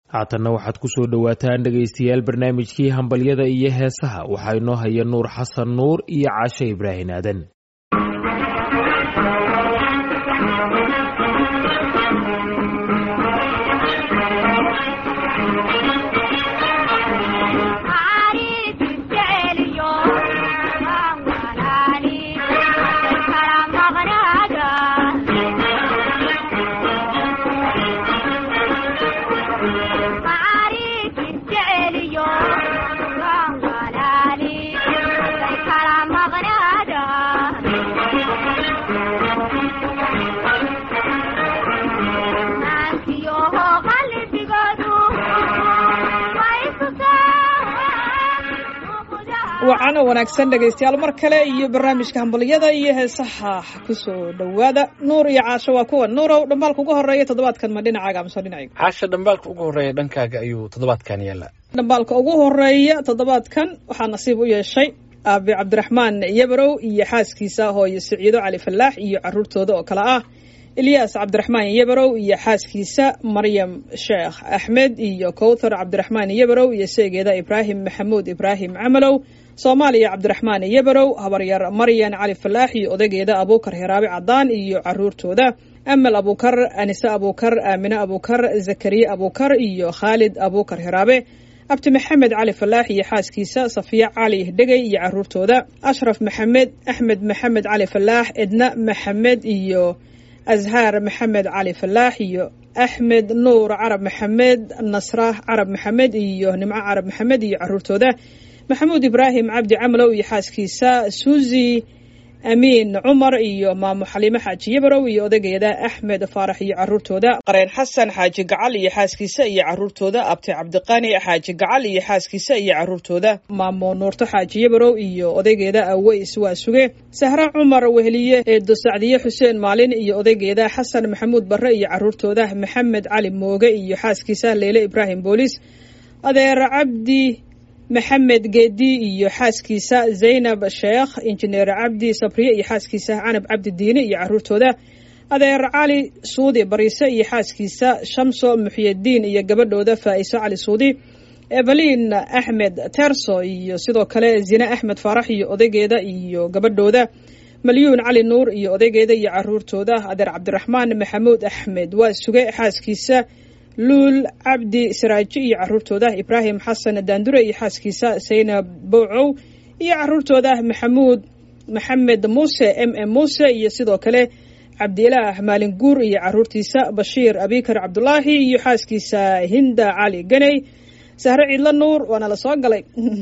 haatanna waxaad ku soo dhowaataan dhegaystayaal barnaamijkii hambalyada iyo heesaha waxaa inoo haya nuur xasan nuur iyo caashe ibraahin aadan wacano wanaagsan dhegaystayaal mar kale iyo barnaamijka hambaliyada iyo heesaha kusoo dhowaada nuur iyo caasho waa kuwa nuurow dhambaalka ugu horeeya toddobaadkan ma dhinacaaga amase dhinacayga caasha dhambaalka ugu horeeya dhankaaga ayuu toddobaadkan yaallaa dhambaalka ugu horeeya toddobaadkan waxaa nasiib u yeeshay aabi cabdiraxmaan yabarow iyo xaaskiisa hooyo siciido cali fallaax iyo caruurtooda oo kale ah ilyaas cabdiraxmaan yabarow iyo xaaskiisa maryam sheekh axmed iyo kowthar cabdiraxmaan yabarow iyo seegeeda ibraahim maxamuud ibraahim camalow soomaaliya cabdiraxmaan yabarow habaryar maryan cali falaax iyo odageeda abuukar hiraabe cadaan iyo caruurtooda amal abuukar anise abuukar aamine abuukar zakariye abuukar iyo khaalid abuukar hiraabe abti maxamed cali falaax iyo xaaskiisa safiya cali dhegey iyo caruurtooda ashraf maxamed axmed maxamed cali falaax edna maxamed iyo azhaar maxamed cali falaax iyo axmed nuur carab maxamed nasra carab maxamed iyo nimco carab maxamed iyo caruurtooda maxamuud ibraahim cabdi camalow iyo xaaskiisa suuzi amiin cumar iyo maamo xaliimo xaaji yabarow iyo odageeda axmed faarax iyo caruurtooda qareen xasan xaaji gacal iyo xaaskiisa iyo caruurtooda abti cabdiqani xaaji gacal iyo xaaskiisa iyo caruurtooda maamo nuurto xaaji yabarow iyo odaygeeda aweys waa suge sahre cumar weheliye eedo sacdiye xuseen maalin iyo odaygeeda xasan maxamuud barre iyo caruurtooda maxamed cali mooge iyo xaaskiisa leyle ibraahim booliis adeer cabdi maxamed geedi iyo xaaskiisa zaynab sheekh injineer cabdi sabriye iyo xaaskiisa canab cabdi diine iyo caruurtooda adeer cali suudi bariise iyo xaaskiisa shamso muxyadiin iyo gabadhooda faa'iso cali suudi evelin axmed terso iyo sidoo kale zine axmed faarax iyo odaygeeda iyo gabadhooda malyuun cali nuur iyo odaygeeda iyo caruurtooda adeer cabdiraxmaan maxamuud axmed waa suge xaaskiisa luul cabdi saraaji iyo caruurtooda ibraahim xasan daandure iyo xaaskiisa saynab bowcow iyo caruurtooda maxamuud maxamed muuse m m muuse iyo sidoo kale cabdilaah maalin guur iyo caruurtiisa bashiir abikar cabdulaahi iyo xaaskiisa hinda cali ganey sahre ciidlo nuur waana la soo galay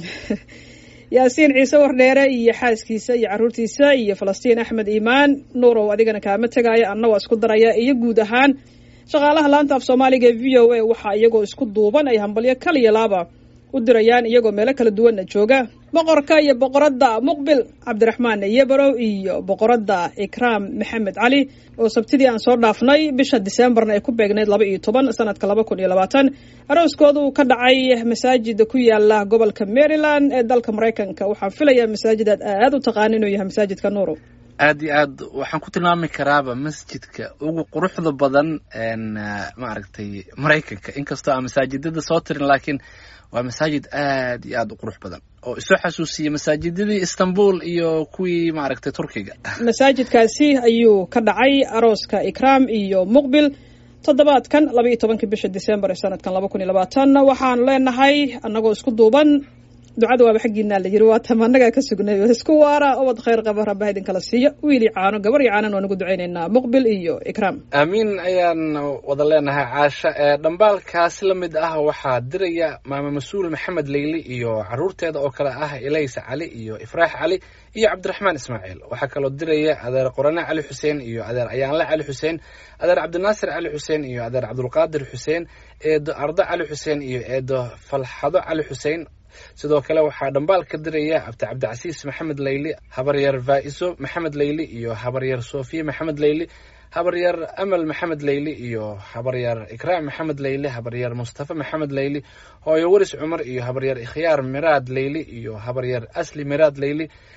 yaasiin ciise wardheere iyo xaaskiisa iyo caruurtiisa iyo falastiin axmed iimaan nuurow adigana kaama tegaya anna waa isku daraya iyo guud ahaan shaqaalaha laanta af soomaaliga ee v o a waxaa iyagoo isku duuban ay hambalyo kaliya laaba u dirayaan iyagoo meelo kala duwanna jooga boqorka iyo boqoradda muqbil cabdiraxmaan yabarow iyo boqoradda ikraam maxamed cali oo sabtidii aan soo dhaafnay bisha diseembarna ay ku beegnayd laba iyo toban sanadka laba kun iyo labaatan arooskoodu ka dhacay masaajida ku yaala gobolka maryland ee dalka maraykanka waxaan filayaa masaajidaad aad u taqaana inuu yahay masaajidka nuuro aad iyo aad waxaan ku tilmaami karaaba masjidka ugu quruxda badan maaragtay maraykanka inkastoo aan masaajidada soo tirin laakiin waa masaajid aad iyo aad u qurux badan oo isoo xasuusiya masaajidadii istanbul iyo kuwii maaragtay turkiga masaajidkaasi ayuu ka dhacay arooska ikraam iyo muqbil toddobaadkan laba iyo tobankii bisha disembar ee sanadkan laba kun iyo labaatan waxaan leenahay annagoo isku duuban ducada waaba xaggiinaa la yiri waa tamanagaa ka sugnay isku waara ubad khayr qaba rabbaha idinkala siiyo wiili caano gabar iyo caanan waan ugu ducaynaynaa muqbil iyo ikraam aamiin ayaan wada leenahay caasha ee dhambaalkaasi la mid ah waxaa diraya maamo mas-uul maxamed leyli iyo caruurteeda oo kale ah elaysa cali iyo ifraax cali iyo cabdiraxmaan ismaaciil waxaa kaloo diraya adeer qorane cali xuseen iyo adeer ayaanle cali xuseen adeer cabdinaasir cali xuseen iyo adeer cabdulqaadir xuseen eedo ardo cali xuseen iyo eedo falxado cali xuseen sidoo kale waxaa dhambaal ka diraya abdi cabdicasiis maxamed leyli habaryar faa'iso maxamed leyli iyo habaryar sofiye maxamed leyli habaryar amal maxamed leyli iyo habaryar ikraam maxamed leyli habaryar mustafa maxamed leyli hooyo waris cumar iyo habaryar ikhyaar miraad leyli iyo habaryar asli miraad leyli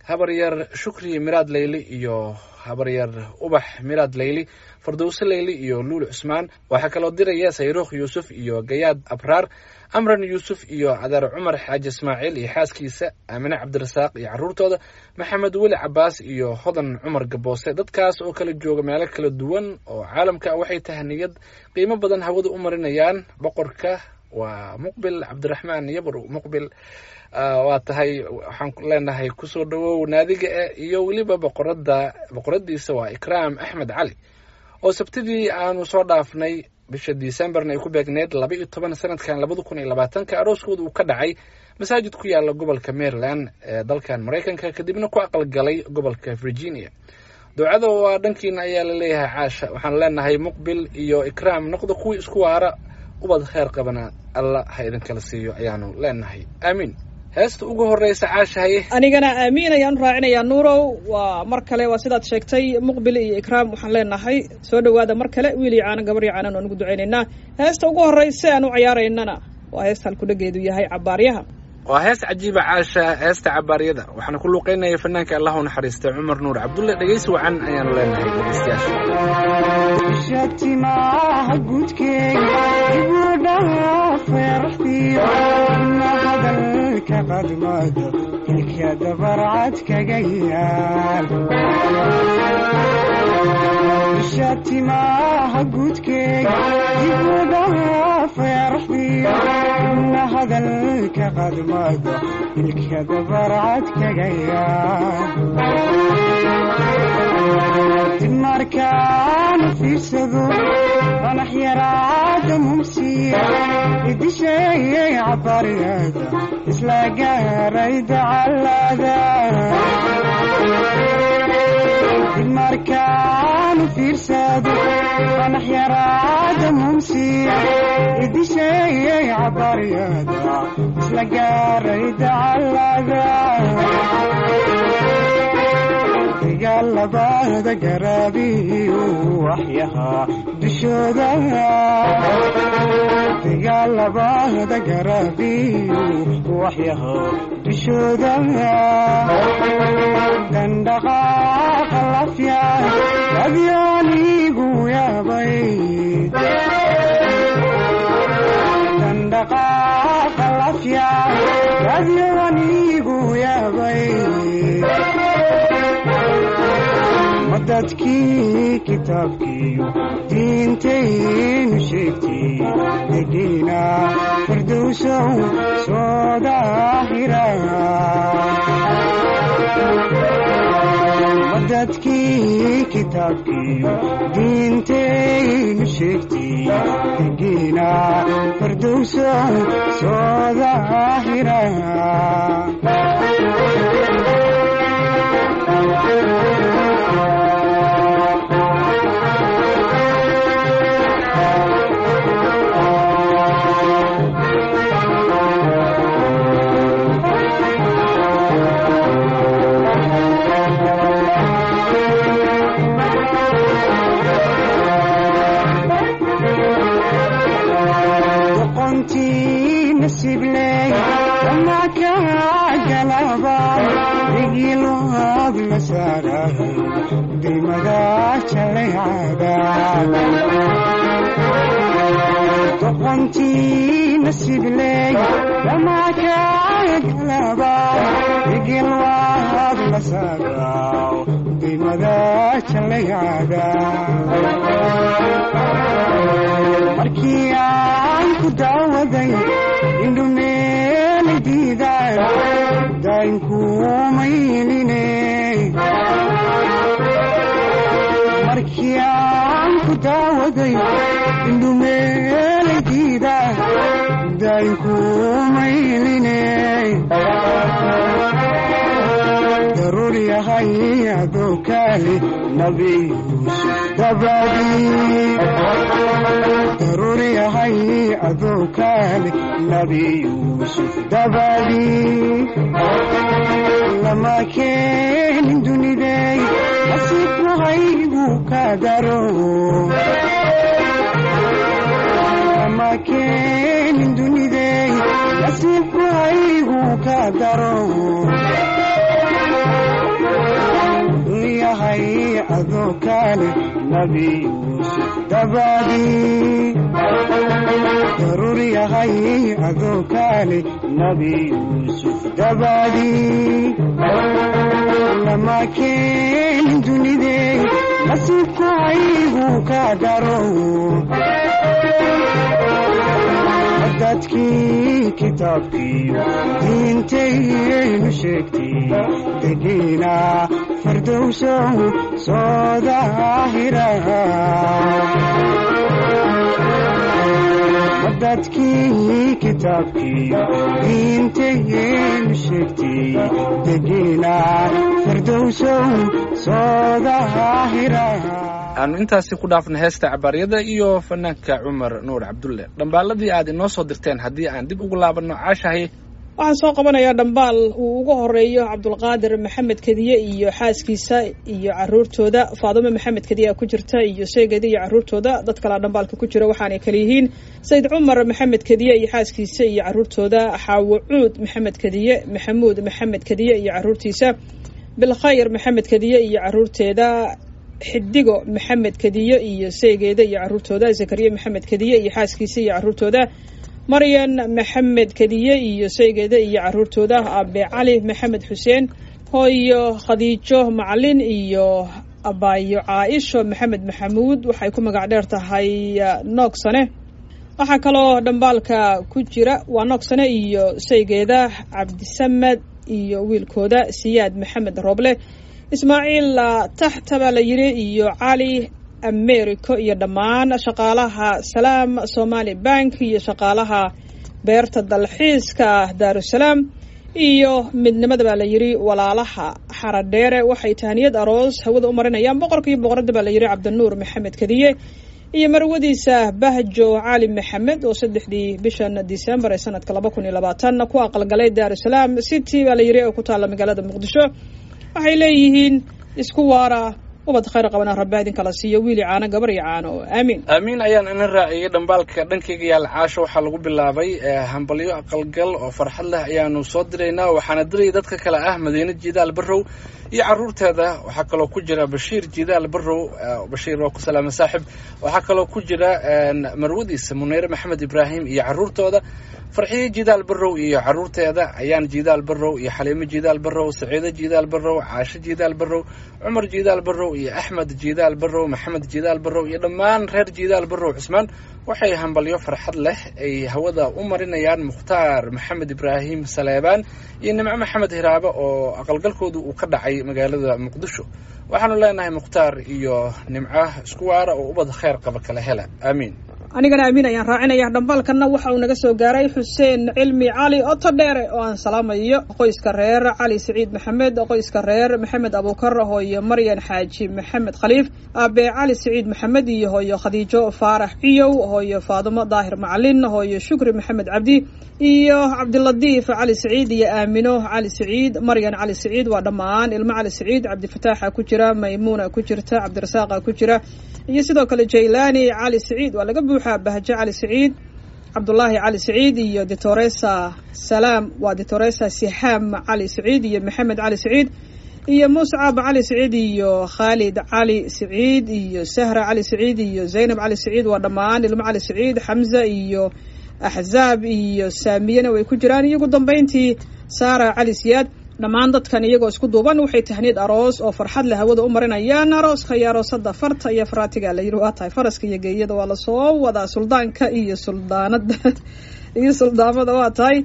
habaryar shukri miraad leyli iyo habaryar ubax miraad leyli fardowse leyli iyo luul cusmaan waxaa kaloo diraya sayruukh yuusuf iyo gayaad abraar amran yuusuf iyo cadaar cumar xaaji ismaaciil iyo xaaskiisa aamine cabdirasaaq iyo caruurtooda maxamed weli cabaas iyo hodan cumar gaboose dadkaas oo kala jooga meelo kala duwan oo caalamka waxay tahaniyad qiimo badan hawada u marinayaan boqorka waa muqbil cabdiraxmaan yabrow muqbil waa tahay waxaan leenahay kusoo dhawow naadiga e iyo weliba boqorada boqoradiisa waa ikraam axmed cali oo sabtidii aanu soo dhaafnay bisha decemberna ay ku beegneyd laba iyo toban sanadkan labada kun iyo labaatanka arooskooda uu ka dhacay masaajid ku yaala gobolka maryland ee dalkan maraykanka kadibna ku aqalgalay gobolka virginia ducada waa dhankiina ayaa la leeyahay caasha waxaan leenahay muqbil iyo ikraam noqda kuwii isku waara ubad kheyr qabana alla ha idinkala siiyo ayaanu leenahay aamiin heesta ugu horeysa caashahaye anigana aamiin ayaan u raacinayaa nuurow waa mar kale waa sidaad sheegtay muqbil iyo ikraam waxaan leenahay soo dhowaada mar kale wiil iyo caano gabar iyo caanan oo nugu ducaynaynaa heesta ugu horreysa aan u ciyaaraynana waa heesta halkudhageedu yahay cabaaryaha waa hees cajiiba caasha heesta cabaaryada waxaana ku luuqeynaya fanaanka allah u naxariistay cumar nuur cabdulle dhegeysi wacan ayaanu leenahay dhegeystayaasha shatimaha gudkeega ibudhaha feeraxdiyo ina hadalka qadmado ilka dabarcad kaga yaal shatimaha gudkeega ibudhaha feeraxdiyo ina hadalka qadmado ilka dabarcad kaga yaal markaan fiirsado qanax yaraada mumsiya idisheeyay cabaryada isla gaaray dacalada markaan fiirsado qanax yaraada mumsiya idisheeyay cabaryada isla gaaray dacalada dagaalabada garaabiyu waxyahaa dushooda dagaalabada garaabiyu waxyahaa dushooda dandhaqaaqa lafya adyoonigu yaabay dandhaqaaqa lafya adyoonigu yaabay dadkii kitaabkiiyo diintaynu sheegtay degiina firdowsow soo daahira dadkii kitaabkiiyo diintaynu sheegtay degiina firdowsow soo daahira doqontii nasibley dhamakagalaba igil waad la saagaw dimada jalayada markii aan ku daawaday indhumeeli diiday daynkumaylina markii aan ku daawaday indhumeelaydiida daynkumayline daruur yahay adoo kaali nabi yuusuf dabadii daruur yahay adoo kaali nabi yuusuf dabadii lama keenin dunidey nasiibku haygu ka daro lama keenin dunidey nasiibku haygu ka daro yahay adoo kale nabi yuusuf dabadii daruur yahay adoo kale nabi yuusuf dabadii lama keenin dunidey nasiibkaygu ka daro dadkii kitaabkiiyo diintaynu sheegtay degiina fardowsow soo daahira dadkii kitaabkiiyo diintaynu sheegtay degiina fardowsow soo daahira aanu intaasi ku dhaafna heesta cabaaryada iyo fanaanka cumar nuur cabdulle dhambaaladii aad inoo soo dirteen haddii aan dib ugu laabanno caashahay waxaan soo qabanayaa dhambaal uu ugu horeeyo cabdulqaadir maxamed kediye iyo xaaskiisa iyo caruurtooda faadumo maxamed kediye ku jirta iyo sheegeeda iyo caruurtooda dad kalea dhambaalka ku jira waxaanay kala yihiin sayid cumar maxamed kediye iyo xaaskiisa iyo caruurtooda xaawo cuud maxamed kediye maxamuud maxamed kediye iyo caruurtiisa bilkhayr maxamed kediye iyo caruurteeda xidigo maxamed kediye iyo seegeeda iyo caruurtooda zakariya maxamed kediye iyo xaaskiisa iyo caruurtooda maryan maxamed kediye iyo seegeeda iyo caruurtooda abe cali maxamed xuseen hooyo khadiijo macalin iyo abaayo caaisho maxamed maxamuud waxay ku magac dheer tahay noogsane waxaa kaloo dhambaalka ku jira waa noogsane iyo seegeeda cabdisamed iyo wiilkooda siyaad maxamed rooble ismaaciil taxta baa la yidhi iyo cali americo iyo dhammaan shaqaalaha salaam somali bank iyo shaqaalaha beerta dalxiiska daarusalaam iyo midnimada baa la yidhi walaalaha xaradheere waxay tahaniyad aroos hawada u marinayaan boqorka iyo boqoradda baa la yidhi cabdinuur maxamed kediye iyo marwadiisa bahjo cali maxamed oo saddexdii bishan december ee sanadka laba kun iyo labaatan ku aqalgalay daarusalaam city baa la yidhi oo ku taalla magaalada muqdisho waxay leeyihiin isku waara ubad khayr qabana rabbi idin kala siiyo wiili caano gabar iyo caano aamiin aamiin ayaan ina raaciyey dhambaalka dhankayga yaal caasho waxaa lagu bilaabay hambalyo aqalgal oo farxad leh ayaanu soo diraynaa waxaana diraya dadka kale ah madiine jidaal barrow iyo caruurteeda waxaa kaloo ku jira bashiir jidaal barrow bashiir waa ku salaama saaxib waxaa kaloo ku jira marwadiisa muneyre maxamed ibraahim iyo caruurtooda farxiye jidaal barrow iyo caruurteeda ayaan jidaal barrow iyo xaliimo jidaal barrow saciido jidaal barrow caasho jidaal barrow cumar jidaal barrow iyo axmed jidaal barrow maxamed jidaal barrow iyo dhammaan reer jidaal barrow cusmaan waxay hambalyo farxad leh ay hawada u marinayaan mukhtaar maxamed ibraahim saleebaan iyo nimco maxamed hiraabo oo aqalgalkoodu uu ka dhacay magaalada muqdisho waxaanu leenahay mukhtaar iyo nimco isku waara oo ubad kheyr qaba kala hela aamiin anigana amiin ayaan raacinaya dhambaalkanna waxa uu naga soo gaaray xuseen cilmi cali oto dheere oo aan salaamayo qoyska reer cali siciid maxamed qoyska reer maxamed abuukar hooyo maryan xaaji maxamed khaliif aabe cali siciid maxamed iyo hooyo khadiijo faarax ciyow hooyo faadumo daahir macalin hooyo shukri maxamed cabdi iyo cabdiladiif cali siciid iyo aamino cali siciid maryan cali siciid waa dhammaan ilmo cali siciid cabdifataaxa ku jira maymuuna ku jirta cabdirasaaqa ku jira iyo sidoo kale jaylani cali siciid waa laga buuxaa bahjo cali siciid cabdulaahi cali siciid iyo ditoresa salaam waa ditoresa sixaam cali siciid iyo maxamed cali siciid iyo muscab cali siciid iyo khaalid cali siciid iyo sahra cali siciid iyo zaynab cali siciid waa dhammaan ilmo cali siciid xamza iyo axzaab iyo saamiyana way ku jiraan iyo ugu dambeyntii saara cali siyaad dhammaan dadkan iyagoo isku duuban waxay tahniyad aroos oo farxad leh hawada u marinayaan arooska iyo aroosada farta iyo faraatiga la yidhi waa tahay faraska iyo geeyada waa lasoo wadaa suldaanka iyo suldaanada iyo suldaamada waa tahay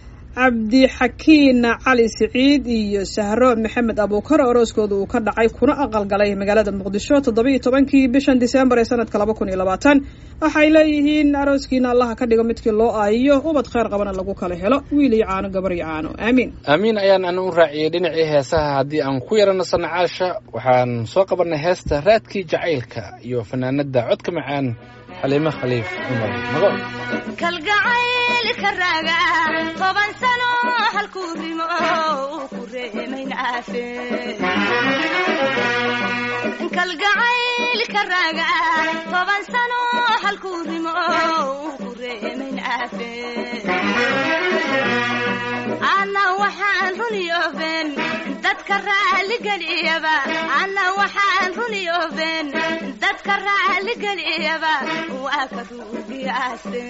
cabdixakiin cali siciid iyo sahro maxamed abuukar arooskooda uu ka dhacay kuna aqalgalay magaalada muqdisho toddobiiyo tobankii bishan disembar ee sanadka laba kun iyo labaatan waxay leeyihiin arooskiina allaha ka dhigo midkii loo aayiyo ubad kheyr qabana lagu kala helo wiil iyo caano gabar iyo caano aamiin aamiin ayaan ana u raaciyey dhinacii heesaha haddii aan ku yarano sanacaasha waxaan soo qabanay heesta raadkii jacaylka iyo fanaanada codka macaan xaliimo khaliif cumar mago kalgacaylka raaga toban sano halkuu rimo ku reemayn caafe kalgacaylka raaga toban sano halkuu rimo ku reemayn caafe ana waxaan runiyoben dad dadka raaligeliyaba anna waxaan runiyooben dadka raaligeliyaba waa ka ruugiyaaste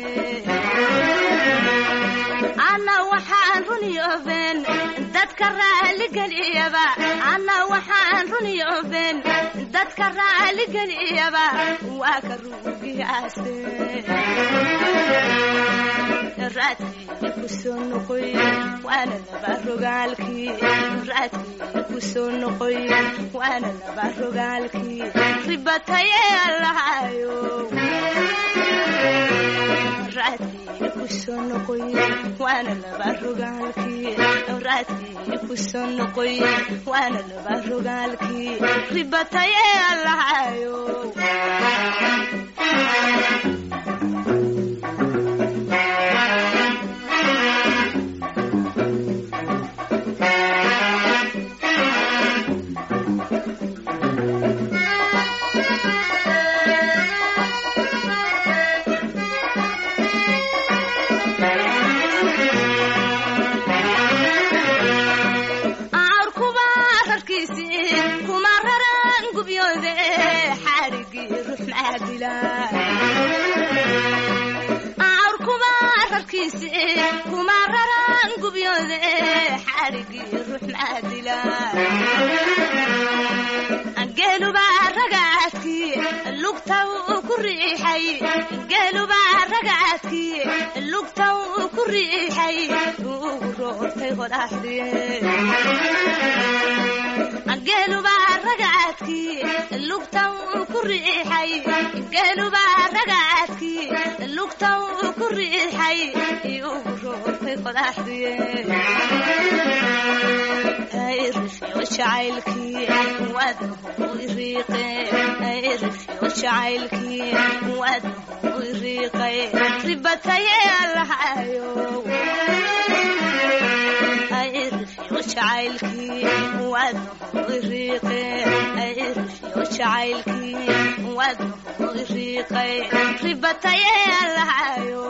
anna waxaan runiyooben dadka raaligeliyaba anna waxaan runiyooben dadka raaligeliyaba waa ka ruugiyaaste raadkii ku soo noqoy waana laba rogaalkii raadkii ku soo noqoy waana laba rogaalkii ribataye allahayo raadkii ku soo noqoy waana laba rogaalkii raadkii ku soo noqoy waana laba rogaalkii ribataye allahayo kuma raran gubyoode xarigii ruux maadila geelubaa ragaadkii lugta uu ku riixay geelubaa ragaadkii lugta uu ku riixay ugu roortay qodaxdii geelubaa ragaadkii lugta uu ku riixay geelubaa ragaadkii lugta uu ku riixay ugu roortay qodaxdii rifyo jacaylkii wadnahu iriiqe rifyo jacaylkii wadnahu iriiqay ribataye allahayo rifyo jacaylkii wadnahu iriiqe rifyo jacaylkii wadnahu iriiqay ribataye allahayo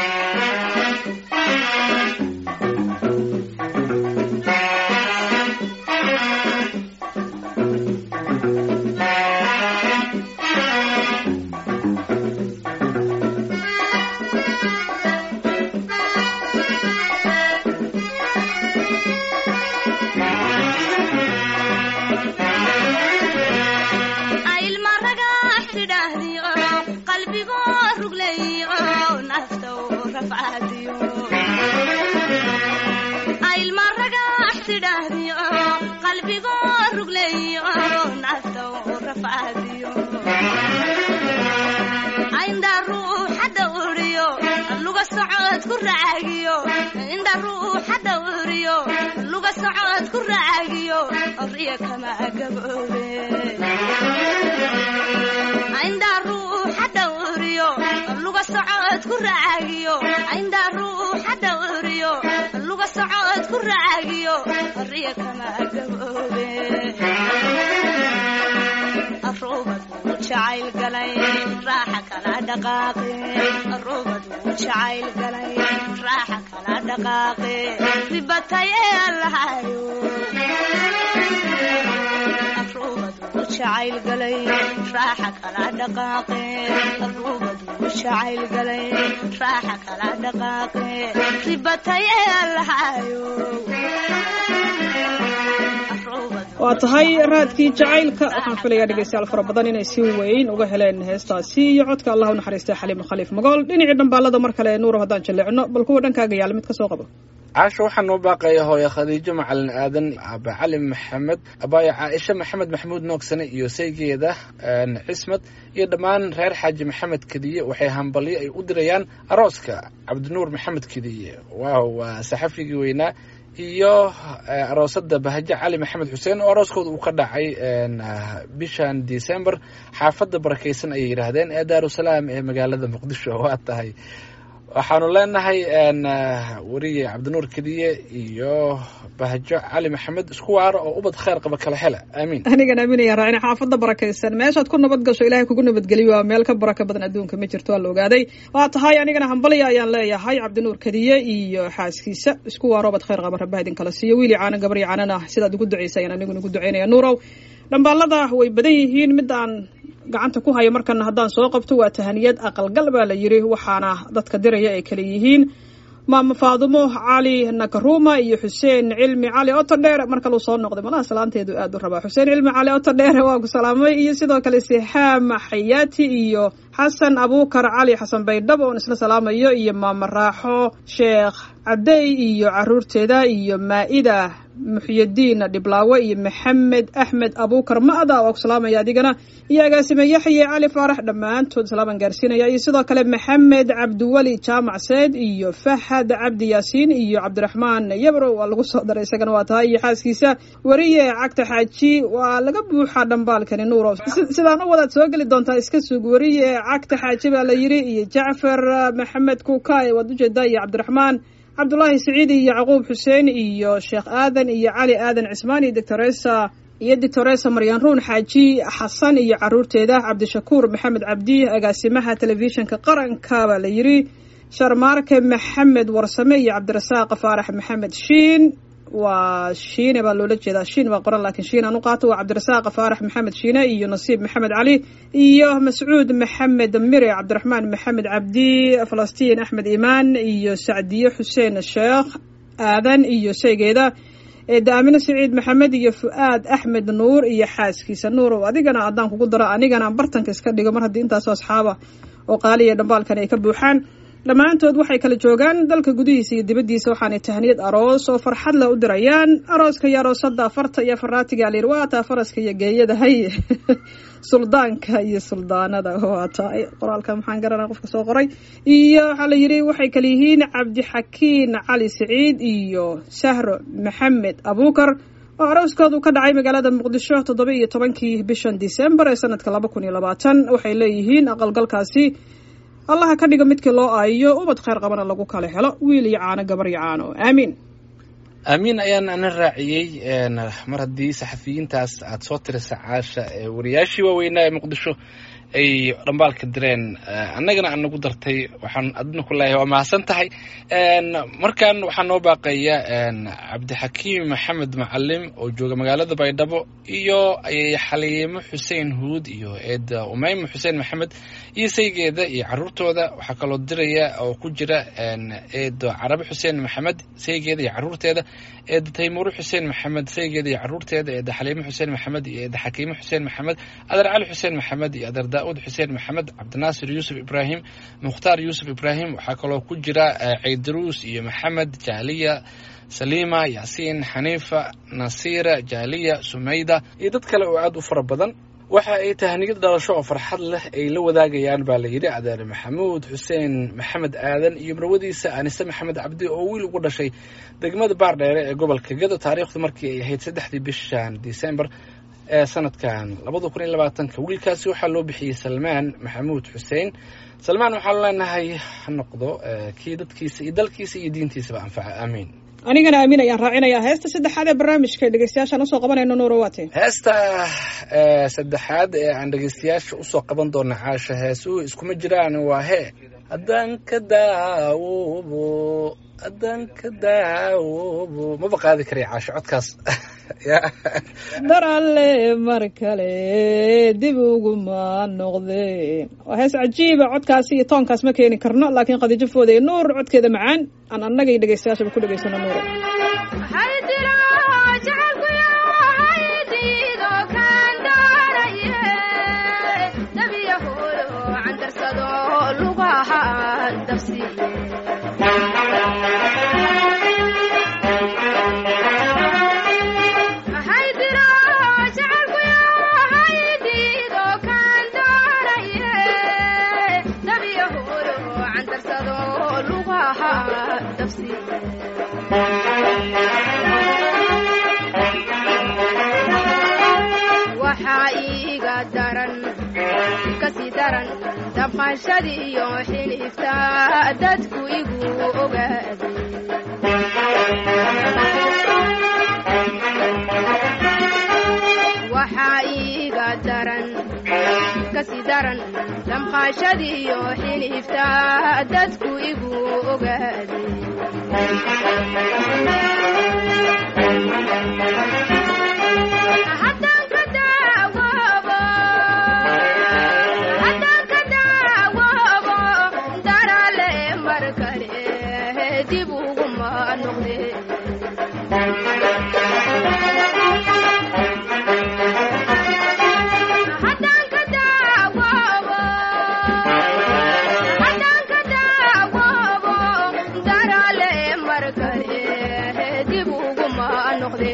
indha ruuxa dhawriyo luga socod ku raagiyo riya kama gaboobe indha ruuxa dhawriyo luga socod ku raagiyo indha ruuxa dhawriyo luga socod ku raagiyo riya kama gaboobe arubadu jacayl galay raaxa kala dhaqaaqe arubadu jacayl galay raaxa kala dhaqaaqe ribataye allahayo arubadu jacayl galay raaxa kala dhaqaaqe arubadu jacayl galay raaxa kala dhaqaaqe ribataye allahayo waa tahay raadkii jacaylka waxaan filayaa dhegeystayaal fara badan inay si weyn uga heleen heestaasi iyo codka allah u naxariistay xaliim khaliif magool dhinacii dhambaalada mar kale nuuro haddaan jaleecno bal kuwa dhankaaga yaala mid ka soo qabo caasho waxaa noo baaqaya hooye khadiijo macalin aadan aba cali maxamed abaayo caaisha maxamed maxamuud noogsane iyo saygeeda cismad iyo dhammaan reer xaaji maxamed kediye waxay hambalyo ay u dirayaan arooska cabdinuur maxamed kediye waaw waa saxafigii weynaa iyo aroosada bahaje cali maxamed xuseen oo arooskooda uu ka dhacay bishan december xaafadda barakeysan ayay yidhaahdeen ee daarusalaam ee magaalada muqdisho waa tahay waxaanu leenahay weriye cabdinuur kediye iyo bahjo cali maxamed isku waaro oo ubad khayr qaba kala hela aamiin anigan aaminaya raacina xaafadda barakaysan meeshaad ku nabad gasho ilahay kugu nabadgeliyo waa meel ka baraka badan adduunka ma jirto waa la ogaaday waa tahay anigana hambalya ayaan leeyahay cabdinuur kadiye iyo xaaskiisa isku waaro ubad khayr qaba rabbaha idin kala siiyo wiili caana gabaryo caanana sidaad ugu ducaysa ayaan aniguna ugu ducaynaya nuurow dhambaalada way badan yihiin midaan gacanta ku haya markana haddaan soo qabto waa tahaniyad aqalgal baa la yiri waxaana dadka diraya ay kale yihiin maama faadumo cali nakaruma iyo xuseen cilmi cali otodheer mar kaluu soo noqday malaha salaanteedu aad u rabaa xuseen cilmi cali otodheer waa ku salaamay iyo sidoo kale sixaam xayaati iyo xasan abuukar cali xasan baydhabo oon isla salaamayo iyo maama raaxo sheekh cadey iyo caruurteeda iyo maa-ida muxyadiin dhiblaawe iyo maxamed axmed abuukar ma'da waa ku salaamaya adigana iyo agaasime yaxye cali faarax dhammaantood salaaman gaarsiinaya iyo sidoo kale maxamed cabdiweli jaamac seed iyo fahad cabdi yaasiin iyo cabdiraxmaan yabro waa lagu soo daray isagana waa tahay iyo xaaskiisa weriye cagta xaaji waa laga buuxaa dhambaalkani nuuro sidaan u wadaad soo geli doontaa iska sug weriye cagta xaaji baa la yiri iyo jacfar maxamed kuukay waad ujeedaa iyo cabdiraxmaan cabdulaahi siciid iyo yacquub xuseen iyo sheekh aadan iyo cali aadan cismaan iyo doctoresa iyo doctoresa maryan ruun xaaji xasan iyo caruurteeda cabdishakuur maxamed cabdi agaasimaha telefishinka qaranka baa la yiri sharmaarke maxamed warsame iyo cabdirasaaq faarax maxamed shiin waa shiine baa loola jeedaa shiin baa qoran laakiin shiin aan u qaato waa cabdirasaaq faarax maxamed shiine iyo nasiib maxamed cali iyo mascuud maxamed mire cabdiraxmaan maxamed cabdi falastiin axmed imaan iyo sacdiye xuseen sheekh aadan iyo sheygeeda daamine siciid maxamed iyo fu-aad axmed nuur iyo xaaskiisa nuurow adigana haddaan kugu daro anigana bartanka iska dhigo mar haddii intaasoo asxaaba oo qaaliya dhambaalkan ay ka buuxaan dhammaantood waxay kala joogaan dalka gudihiisa iyo dibaddiisa waxaanay tahniyad aroos oo farxad leh u dirayaan arooska iyo aroosada farta iyo faraatiga layir waa taa faraska iyo geeyadahay suldaanka iyo suldaanada waa tahay qoraalka maxaan garanaa qofka soo qoray iyo waxaa la yidhi waxay kala yihiin cabdixakiin cali siciid iyo sahro maxamed abuukar oo arooskoodu ka dhacay magaalada muqdisho toddoba iyo tobankii bishan disembar ee sanadka laba kun iyo labaatan waxay leeyihiin aqalgalkaasi allaha ka dhiga midkii loo aayiyo ubad khayr qabana lagu kala helo wiil iyo caano gabar iyo caano aamiin aamiin ayaan ana raaciyey mar haddii saxafiyiintaas aada soo tirisa caasha wariyaashii waaweynaa ee muqdisho ay dhambaalka direen annagana aan nagu dartay waxaan adna ku leeyahay waa mahadsan tahay markan waxaa noo baaqaya cabdixakiim maxamed macalim oo jooga magaalada baydhabo iyo xaliimo xuseen huud iyo eeda umeyma xuseen maxamed iyo saygeeda iyo caruurtooda waxaa kaloo diraya oo ku jira eedo carabe xuseen maxamed saygeeda iyo caruurteeda eeda taymuure xuseen maxamed saygeeda iyo caruurteeda eeda xaliimo xuseen maxamed iyo eeda xakiimo xuseen maxamed adeer cali xuseen maxamed iyo adeer daauud xuseen maxamed cabdinaasir yuusuf ibraahim mukhtaar yuusuf ibraahim waxaa kaloo ku jira ceydaruus iyo maxamed jaaliya saliima yaasiin xaniifa nasiira jaaliya sumayda iyo dad kale oo aada u fara badan waxa ay tahniyad dhalasho oo farxad leh ay la wadaagayaan baa la yidhi adeer maxamuud xuseen maxamed aadan iyo marwadiisa anise maxamed cabdi oo wiil ugu dhashay degmada baardheere ee gobolka gado taariikhdu markii ay ahayd saddexdii bishan december ee sanadkan labada kun iyo labaatanka wiilkaasi waxaa loo bixiyey salmaan maxamuud xuseen salmaan waxaanu leenahay ha noqdo kii dadkiisa iyo dalkiisa iyo diintiisaba anfaca aamiin anigana aamin ayaan raacinayaa heesta saddexaad ee barnaamijka dhegeystayaashaan usoo qabanayno nuuro waate heesta saddexaad ee aan dhegeystayaasha usoo qaban doona caasha heesuhu iskuma jiraan waa hee haddaan ka daawoobo haddaan ka daawoobo maba qaadi karay caasho codkaas dar alle mar kale dib uguma noqdeen waa hees cajiiba codkaasi iyo toonkaas ma keeni karno laakiin khadiijo fooda iyo nuur codkeeda macaan aan annagay dhegeystayaashaba ku dhegeysano nuuro waxaa iiga daran kasii daran daba damqashadiyo xilifta dadku igu ogaaday waxaa iiga daran kasi daran damqashadiyo xilifta dadku igu ogaaday haddaan ka daawoobo haddaan ka daawoobo darale mar kale dib uguma noqde haddaan ka daawoobo haddaan ka daawoobo darale mar kale dib uguma noqde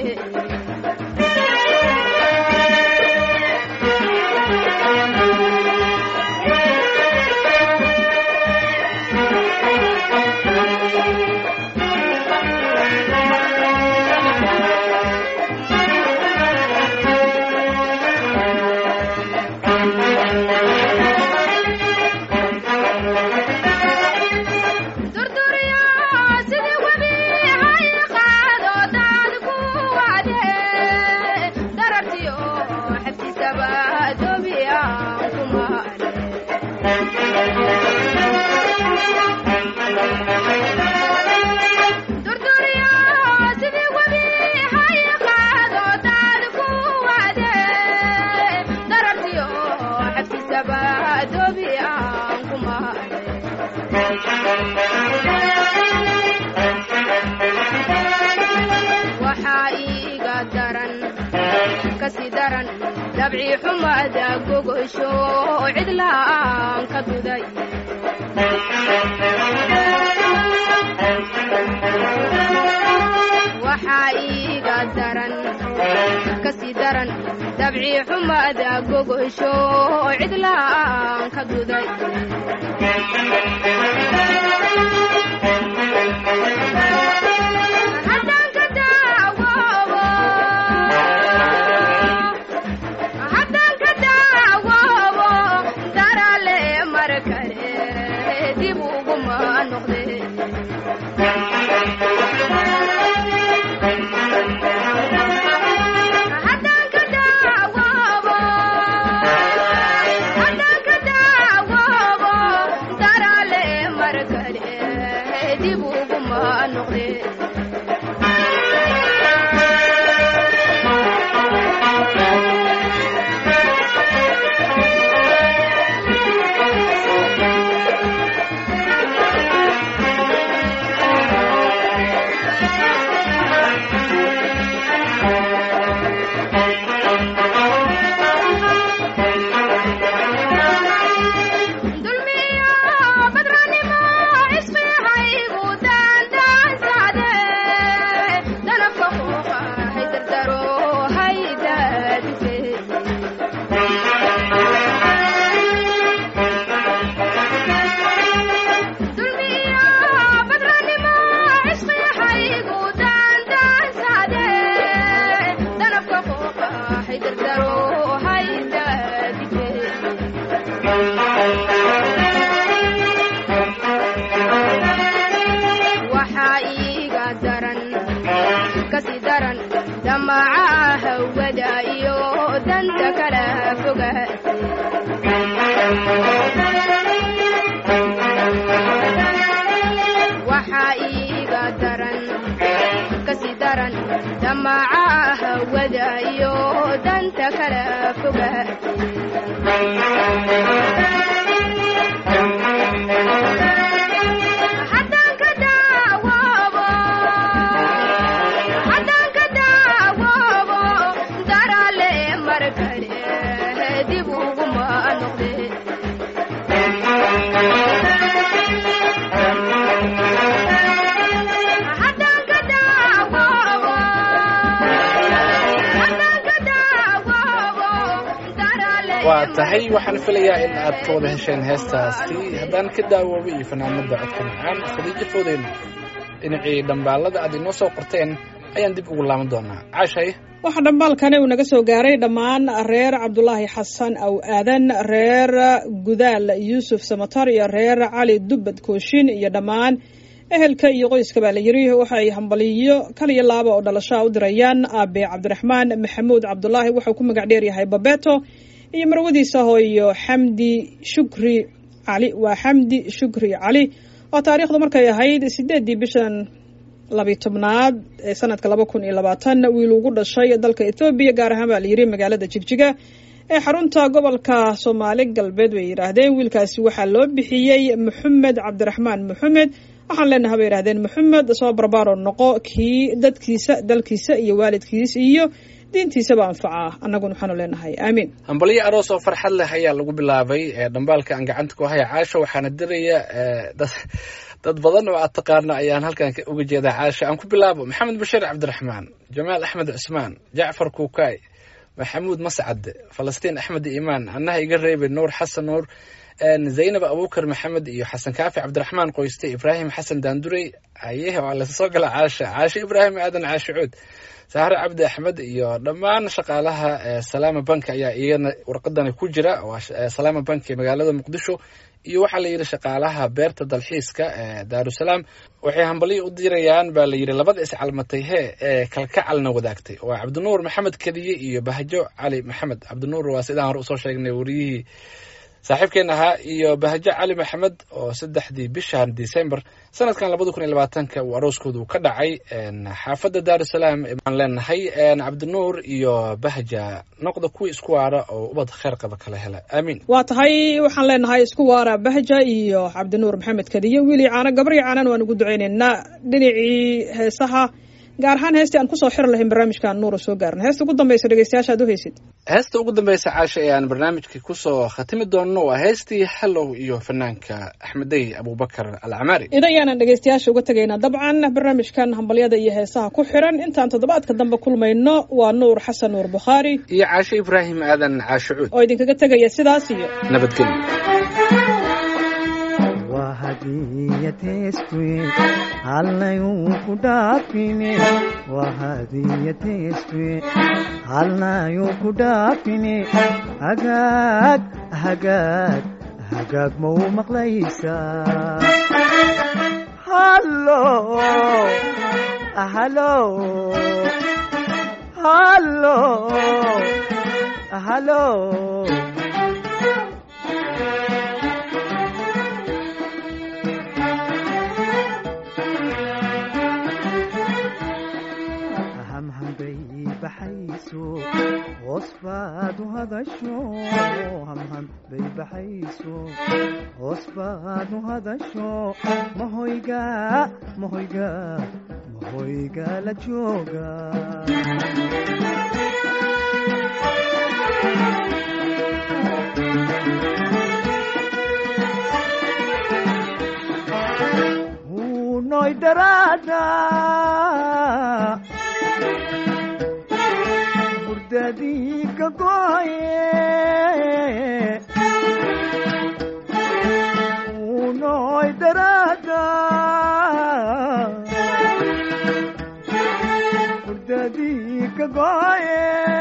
durduriyo sidii webi hay qaado daad ku wade darartiyo xabtisaba dobi aan kumaale durduriyo sidii webi hay qaado daad ku wade darartiyo xabtisaba dobi aan kumaale waxaa iiga daran kasi daran dabci xumada gogosho cidlaan ka duday waxaa iiga daran kasi daran dabci xumada gogosho cidlaan ka duday haddaan ka daawoobo haddaan ka daawoobo darale mar kale dib uguma noqde haddaan ka daawoobo haddaan ka daawoobo darale mar kale dib uguma noqde dulmiyo badranimo isfiixaygu daandaansaade danabka quuqa hay dardaro hay daadise dulmiyo badranimo isfiixaygu daandaansaade danabka quuqa hay dardaro hay daadise waxaa iiga daran kasi daran damaca hawada iyo danta kala fogaatay waxaa iiga daran kasi daran damaca hawada iyo danta kala fogaatay haddaan ka daawoobo haddaan ka daawoobo darale mar kale dib uguma noqde haddaan ka daawoobo haddaan ka daawoobo darale waa tahay waxaan filayaa in aad ka wada hesheen heestaasi haddaan ka daawoobo iyo fanaanada codka macaan khadiijo foodeen dhinacii dhambaalada aad inoo soo qorteen ayaan dib ugu laaban doonaa caashay waxaa dhambaalkani uu naga soo gaaray dhammaan reer cabdulaahi xasan aw aadan reer gudaal yuusuf samatar iyo reer cali dubbad kooshin iyo dhammaan ehelka iyo qoyska baa la yiri waxa ay hambaliyo kaliya laaba oo dhalashaa u dirayaan aabe cabdiraxmaan maxamuud cabdulaahi wuxuu ku magac dheeryahay babeto iyo marwadiisa hooyo xamdi shukri cali waa xamdi shukri cali oo taariikhdu markay ahayd sideedii bishan labiy tobnaad ee sanadka laba kun iyo labaatan wiil ugu dhashay dalka ethoobiya gaar ahaan baa la yiri magaalada jigjiga ee xarunta gobolka soomaali galbeed bay yidhaahdeen wiilkaasi waxaa loo bixiyey maxamed cabdiraxmaan maxamed waxaan leenaha bay yidhahdeen maxamed soo barbaaro noqo kii dadkiisa dalkiisa iyo waalidkiis iyo diintiisaba anfacaa annaguna waxaanu leenahay aamiin hambalyo aroos oo farxad leh ayaa lagu bilaabay ee dhambaalka aan gacanta ku haya caasha waxaana diraya dad dad badan oo aad taqaana ayaan halkan uga jeedaa caasha aan ku bilaabo maxamed bashiir cabdiraxmaan jamaal axmed cusmaan jacfar kuukaay maxamuud mascad falastiin axmed iimaan annaha iga reebay nuur xasan nuur zaynab abubakar maxamed iyo xasan kaafi cabdiraxmaan qoyste ibraahim xasan daandurey ayehe waa lasoo gala caasha caashe ibraahim aadan caashe cuud sahre cabdi axmed iyo dhammaan shaqaalaha salaama bank ayaa iyana warqadani ku jira waa salaama bank ee magaalada muqdisho iyo waxaa la yidhi shaqaalaha beerta dalxiiska ee daarusalaam waxay hambalyo u dirayaan baa la yidhi labada iscalmatay hee ee kalkacalna wadaagtay waa cabdinuur maxamed kediye iyo bahjo cali maxamed cabdinuur waa sidaan hore usoo sheegnay wariyihii saaxiibkeen ahaa iyo bahjo cali maxamed oo saddexdii bishan december sanadkan labada kun iyo labaatanka uu arooskoodu ka dhacay xaafadda daarusalaam aan leenahay cabdinuur iyo bahja noqda kuwii isku waara oo ubad kheyr qaba kala hela aamiin waa tahay waxaan leenahay isku waara bahja iyo cabdinuur maxamed kadiye wiilii caana gabrii caanan waan ugu ducaynaynaa dhinacii heesaha gaar ahaan heestii aan kusoo xiri lahayn barnaamijkaan nuura soo gaarna heesta ugu dambaysa dhegeystayaasha ad u haysid heesta ugu dambeysa caasha ee aan barnaamijka kusoo khatimi doonno waa heestii hallow iyo fanaanka axmedey abubakar alcamaari ida ayaanan dhegeystayaasha uga tegaynaa dabcan barnaamijkan hambalyada iyo heesaha ku xiran intaan toddobaadka dambe kulmayno waa nuur xasan nuur bukhaari iyo caashe ibraahim aadan caashe cuud oo idinkaga tegaya sidaas iyo nabadgelyo waa hadiyateestuye halnayuu ku dhaafine waa hadiyateestuye halnayuu ku dhaafine hagaag hagaag hagaag ma u maqlaysaa hallo hallo hallo hallo hamhambay baxayso hoos baad u hadasho hamham bay baxayso hoos baad u hadasho mahoyga mahoyga mahoyga la jooga hunoy daraada burdadii ka goye hunoy daraada burdadii ka goye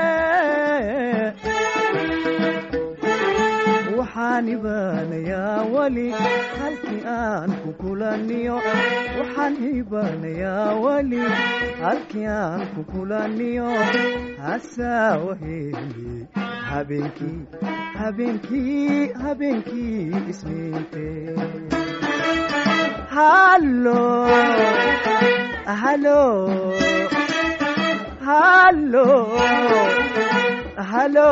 waxaan ibaanayaa weli halkii aan ku kulaniyo waxaan ibaanayaa weli halkii aan ku kulaniyo hasaawaheli habeenkii habeenkii habeenkii isniinte hallo hallo hallo hallo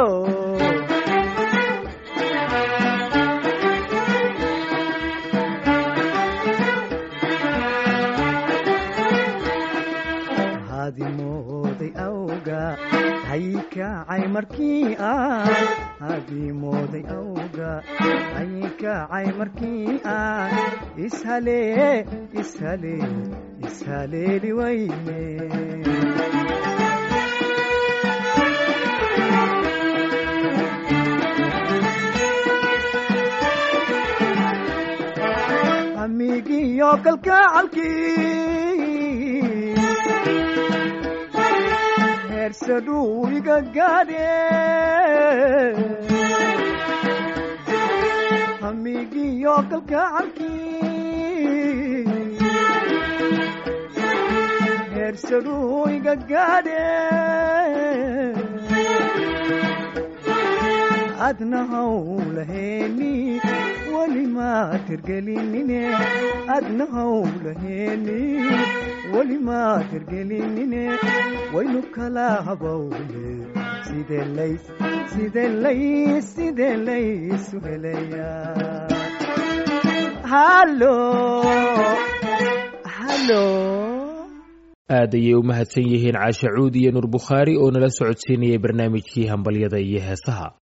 hadimooday awga haykacay markii aan hadimooday awga haykacay markii aan ishalee ishalee ishaleeli wayne hamigiyo kalkacalkii heersaduu iga gaadhe hamigiyo kalgacalkii heersaduu iga gaadhe adna hawlaheeni weli maad hirgelinine adna hawlaheeni weli maad hirgelinine waynu kala habowne sidee lays sidee lays sidee laysu helayaa hallo hallo aad ayay u mahadsan yihiin caashe cuud iyo nuur bukhaari oo nala socodsiinayay barnaamijkii hambalyada iyo heesaha